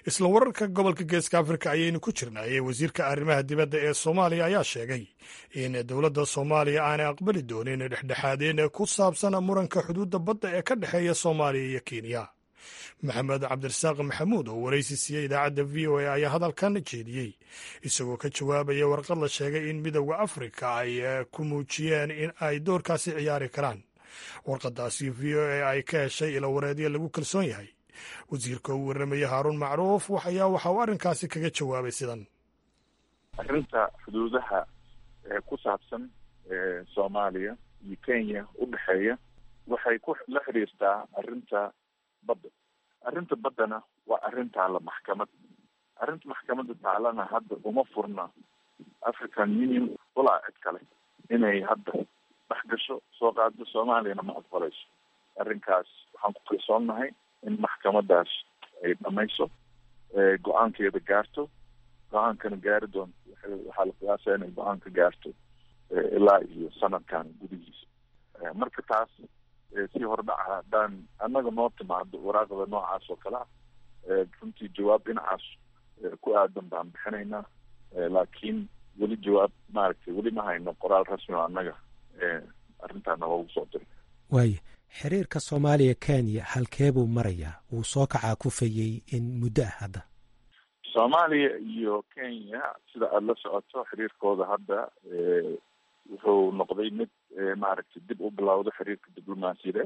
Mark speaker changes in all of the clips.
Speaker 1: isla wararka gobolka geeska afrika ayaynu ku jirnay wasiirka arrimaha dibadda ee soomaaliya ayaa sheegay in dowladda soomaaliya aanay aqbali doonin dhexdhexaadeen ku saabsan muranka xuduudda badda ee ka dhexeeya soomaaliya iyo kenya maxamed cabdirasaaq maxamuud oo waraysi siiyey idaacadda v o a ayaa hadalkan jeediyey isagoo ka jawaabaya warqad la sheegay in midowda afrika ay ku muujiyeen in ay doorkaasi ciyaari karaan warqadaasi v o a ay ka heshay ilawareedyo lagu kalsoon yahay wasiirka uu warramaya haaruun macruuf ayaa waxa uu arrinkaasi kaga jawaabay sidan
Speaker 2: arrinta xuduudaha ku saabsan soomaaliya iyo kenya u dhexeeya waxay ku la xiriirtaa arrinta badda arrinta baddana waa arrin taalla maxkamad arrinta maxkamadda taalana hadda uma furna african union walaa cid kale inay hadda dhex gasho soo qaado soomaaliyana ma aqbalayso arrinkaas waxaan ku kalsoonnahay in maxkamadaas ay dhamayso go-aankeeda gaarto go-aankana gaari doonto waxaa la qiyaasaya inay go-aanka gaarto ilaa iyo sanadkan gudihiisa marka taas si hordhaca haddaan annaga noo timaado waraaqda noocaas oo kale ah runtii jawaab dhinacaas ku aadan baan bixinaynaa laakiin weli jawaab maaragtay weli ma hayno qoraal rasmi oo annaga arrintaana loogu soo diray
Speaker 3: waaya xiriirka soomaaliya kenya halkee buu marayaa wuu soo kacaa kufayey in muddo ah hadda
Speaker 2: soomaaliya iyo kenya sida aada la socoto xiriirkooda hadda wuxuu noqday mid maaragtay dib u bilowda xiriirka diblomaasiyadeed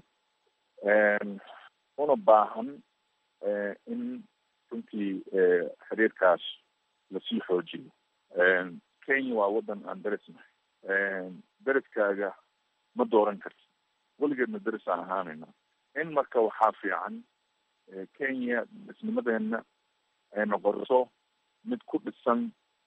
Speaker 2: una baahan in runtii xiriirkaas lasii xoojiyo kenya waa waddan aan derisnahay deriskaaga ma dooran karti weligeedna deris aan ahaanayna in marka waxaa fiican kenya isnimadeena ay noqoto mid ku dhisan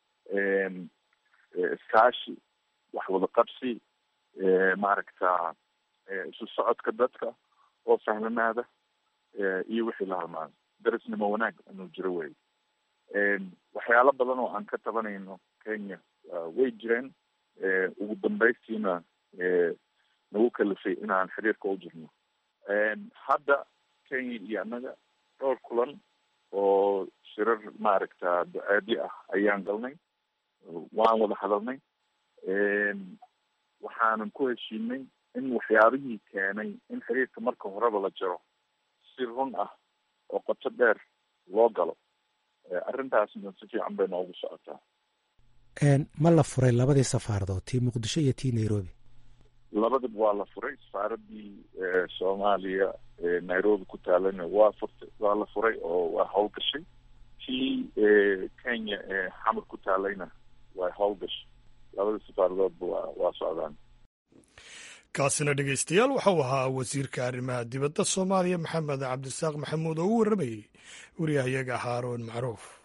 Speaker 2: iskaashi wax wada qabsi maaragta isu socodka dadka oo sahlanaada iyo wixii la halmaado darisnimo wanaag inuu jiro wey waxyaalo badan oo aan ka tabanayno kenya way jireen ugu dambaystiina nagu kalifay inaan xiriirka u jirno hadda kenya iyo annaga dhowr kulan oo shirar maaragta ducaadi ah ayaan galnay waan wada hadalnay waxaanan ku heshiinay in waxyaabihii keenay in xiriirka marka horeba la jiro si run ah oo qoto dheer loo galo arrintaasna si fiican bay noogu socotaa
Speaker 3: ma la furay labadii safaaradood tii muqdisho iyo tii nairobi
Speaker 2: labadaba waa la furay safaaradii soomaaliya nairobi ku taalana waa furtay waa la furay oo waa howlgashay tii kenya xamar ku taalayna waa howlgashay labada safaaradoodba waa waa socdaan
Speaker 1: kaasina dhegeystayaal waxau ahaa wasiirka arrimaha dibadda soomaaliya maxamed cabdisaaq maxamuud oo u warramayey wariyahayaga haaroon macruuf